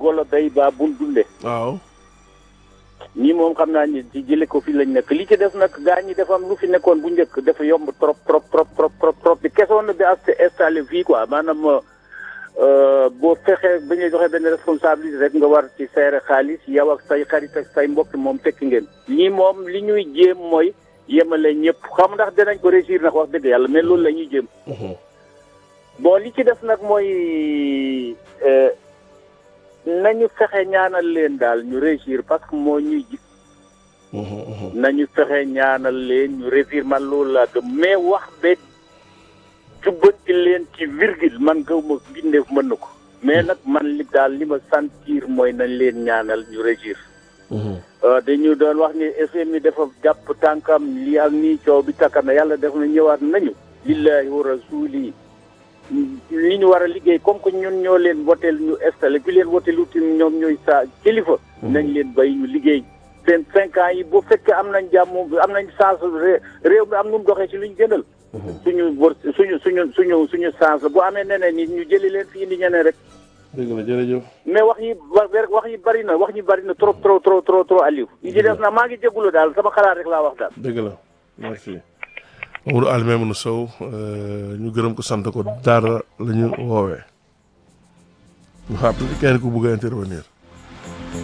wala bay baa bul dunde waaw ñii moom xam naa ni ci jële ko fi lañ nekk li ci def nag gaa ñi dafa am lu fi nekkoon bu njëkk dafa yomb trop trop trop trop trop trop bi kesoon na bi as installé fii quoi maanaam boo fexee ba ñuy joxe benn responsabilité rek nga war ci seere xaalis yow ak say xarit ak say mbokk moom tekki ngeen ñii moom li ñuy jéem mooy yemale ñëpp xam ndax dinañ ko réussir nag wax dëgg yàlla mais loolu la ñuy jéem bon li ci def nag mooy nañu fexe ñaanal leen daal ñu réussir parce que moo ñuy ji nañu fexe ñaanal leen ñu réussir man loolu laa gëm mais wax be jubbanti leen ci virgule man gaw ma bindeef mën na ko mais nag man li daal li ma sentir mooy nañ leen ñaanal ñu réussir dañu doon wax ni FMI dafa jàpp tànkam lii ak nii coow bi takka na yàlla def na ñëwaat nañu lillahi wa rasuli li ñu war a liggéey comme que ñun ñoo leen woteel ñu installé bi leen woteel utim ñoom ñooy sa kilifa nañ leen bay ñu liggéey seen cinq ans yi bu fekkee am nañ jàmm am nañ chance réew mi am nu mu doxee ci luñ gënal suñu wër suñu suñu suñu suñu chance la bu amee neneen nit ñu jëli leen fi indi ñeneen rek dëgg la jërëjëf mais wax yi wax yi bari na wax yi bari na trop trop trop trop trop Aliou yi ci def na maa ngi jégalu daal sama xalaat rek laa wax daal dëgg la merci Mamadou Alioune Sow ñu gërëm ko sant ko daara la ñu woowee ñu xam kenn ku bëgg a intervenir